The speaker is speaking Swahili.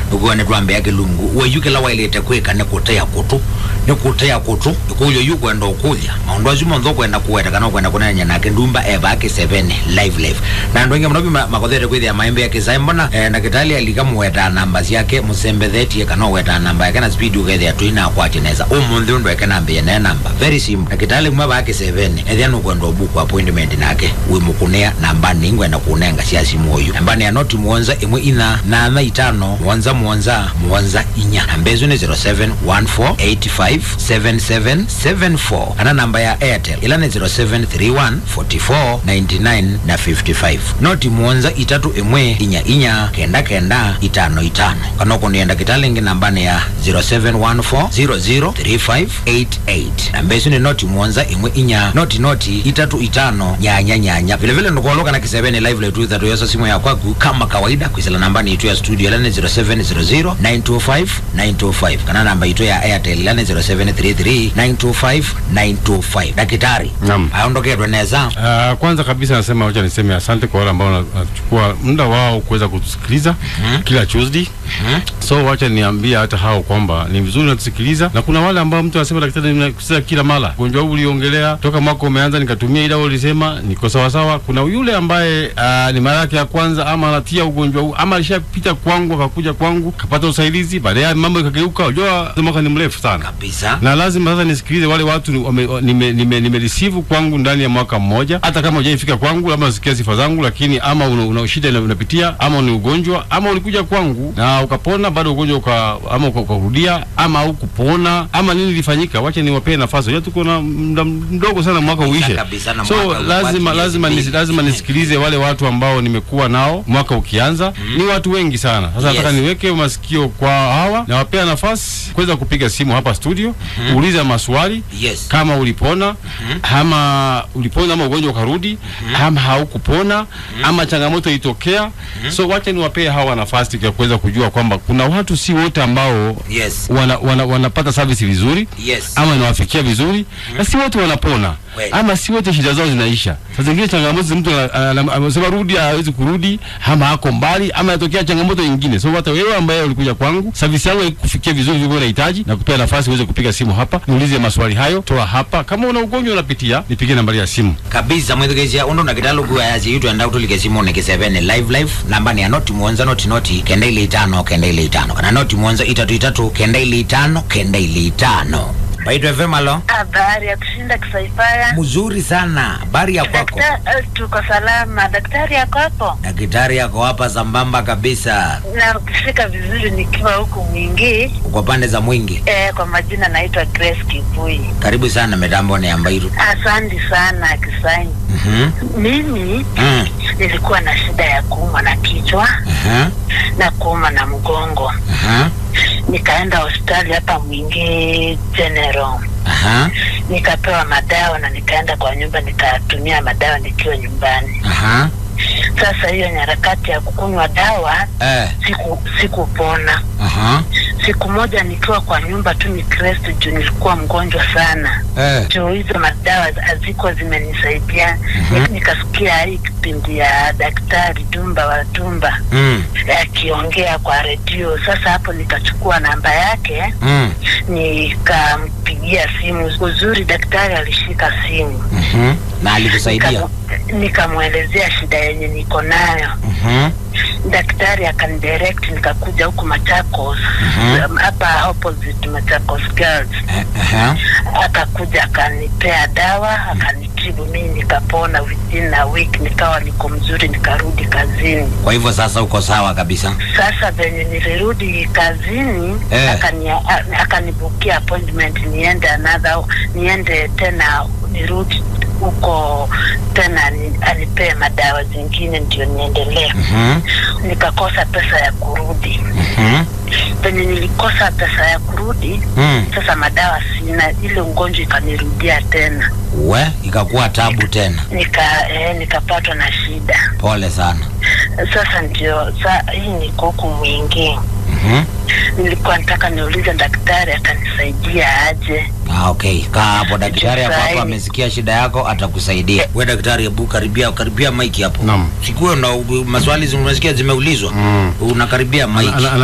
ukuone twambea kilungu weyu kila wailite kwika ni kutea kutu ni kutea kutu ikuyo yu kwenda ukulya maundu acio monthe ukwenda kuweta kana ukwenda kunenya nake ndumba eba ake 7 live live na andu aingi muno makothete kwithia maembe ya kisai mbona eh, ndagitari alika muweta namba ciake musembethetie kana uweta namba yake na speed ukethia twina akwati neza umunthe undu eke namba yene namba very simple ndagitari mwe bake 7 ethia nukwenda ubuku appointment nake wi mukunea namba ningwenda kunenga cia simu uyu namba ni anoti muonza imwe ina nana itano muonza muonza muonza inya namba icio ni 0714857774 kana namba ya airtel ila ni 07314499 na 55 noti muonza itatu imwe inya inya kenda kenda itano itano kana ukunienda kitalingi namba ni ya 0714003588 namba icio ni noti muonza imwe inya noti noti itatu itano nyanya nyanya vilevile nikuoloka na kiseveni live letu ithatu yosa simu ya kwaku kama kawaida kwisila namba ni itu ya studio ila ni 0700925925 kana namba itu ya airtel ila ni 0733925925 dakitari Naam. aondoketwe neza Uh, kwanza kabisa nasema wacha niseme asante kwa wale ambao wanachukua muda wao kuweza kutusikiliza Mhm. kila Tuesday. Mhm. So wacha niambie hata hao kwamba ni vizuri natusikiliza, na kuna wale ambao mtu anasema daktari, ninakusikiza kila mara, ugonjwa huu uliongelea toka mwaka umeanza, nikatumia ile ulisema niko sawa sawa. Kuna yule ambaye uh, ni mara yake ya kwanza, ama anatia ugonjwa huu, ama alishapita kwangu akakuja kwangu kapata usaidizi, baadaye mambo ikageuka. Unajua mwaka ni mrefu sana kabisa na lazima sasa nisikilize wale watu ni- wame- nime, nime, nime receive kwangu ndani ya mwaka mmoja, hata kama hujaifika kwangu, labda usikia sifa zangu, lakini ama una, una shida ina- unapitia, ama ni ugonjwa, ama ulikuja kwangu na ukapona, bado ugonjwa uka, ama uka- ukarudia, ama hukupona, ama nini ilifanyika, wacha niwapee nafasi. Unajua tuko na muda mdogo sana mwaka uishe, kabisa, na so mwaka lazima ubaki lazima miezi nisi, mbili. lazima nisikilize wale watu ambao nimekuwa nao mwaka ukianza. Ni watu wengi sana. Sasa nataka Yes. niweke masikio kwa hawa, nawapea nafasi kuweza kupiga simu hapa studio, uuliza maswali yes kama ulipona ama ulipona ama ugonjwa ukarudi ama haukupona ama changamoto ilitokea. So wacha niwapee hawa nafasi ya kuweza kujua kwamba kuna watu si wote ambao yes wana, wana, wanapata service vizuri yes ama inawafikia vizuri na si wote wanapona Kweli. ama si wote shida zao zinaisha. Saa zingine changamoto zi mtu ana- ana- amesema rudi, hawezi kurudi ama ako mbali ama inatokea changamoto nyingine. So hata wewe ambaye ulikuja kwangu, service yangu ikufikia vizuri vile unahitaji, na kupea nafasi uweze kupiga simu hapa, niulize maswali hayo, toa hapa. Kama una ugonjwa unapitia, nipigie nambari ya simu. kabisa mwithikicia undu na kitalo kuayaci itu enda utulike simuni kiseveni live live namba ni ya noti muonza noti noti kenda ile itano kenda ile itano kana noti muonza itatu itatu kenda ile itano kenda ile itano baitwa fm alo Habari ya kushinda Kisaifaya. mzuri sana habari ya kwako Dakta- eh, tuko salama. Daktari yako hapo? daktari yako hapa sambamba kabisa Na ukifika vizuri nikiwa huku Mwingi. kwa pande za mwingi Eh, kwa majina naitwa Grace Kivui. karibu sana mitambo ni ambairu Asante sana Kisai. Mhm. Mimi Mm. nilikuwa na shida ya kuumwa na kichwa Aha. na kuumwa na mgongo. Aha. Nikaenda hospitali hapa Mwingi General. Aha. Nikapewa madawa na nikaenda kwa nyumba nikatumia madawa nikiwa nyumbani. Aha. Sasa hiyo nyarakati ya kukunywa dawa Eh. siku sikupona. Aha. Siku moja nikiwa kwa nyumba tu ni Kristo juu nilikuwa mgonjwa sana, Eh. juu hizo madawa hazikuwa zimenisaidia. Mhm. Nikasikia hii kipindi ya daktari Dumba wa Dumba Mm. akiongea kwa redio. Sasa hapo nikachukua namba yake Mm. nikampigia simu. Uzuri daktari alishika simu, Mhm. na alikusaidia Nikamu- nikamwelezea shida yenye niko nayo Mhm. daktari akanidirect nikakuja huku Machakos Mhm. um, hapa opposite Machakos Girls. Eh, aha. Akakuja akanipea dawa akanitibu, mimi nikapona within a week, nikawa niko mzuri, nikarudi kazini. kwa hivyo sasa uko sawa kabisa Sasa venye nilirudi kazini Eh. akani, a- akanibukia appointment niende another, niende tena nirudi huko tena ni, anipee madawa zingine ndio niendelee. Mhm. Nikakosa pesa ya kurudi Mhm. penye nilikosa pesa ya kurudi Mm. sasa madawa sina, ile ugonjwa ikanirudia tena, we ikakuwa tabu tena nika eh, nikapatwa na shida. pole sana Sasa ndio sa hii niko huku Mwingi, Mhm. nilikuwa nataka niulize daktari atanisaidia aje. Ah, okay kaa hapo daktari hapo hapo Saini. amesikia shida yako atakusaidia we daktari hebu karibia karibia maiki hapo Naam. sikuwe na maswali zi- unasikia zimeulizwa Mm. unakaribia maiki Ana- ana-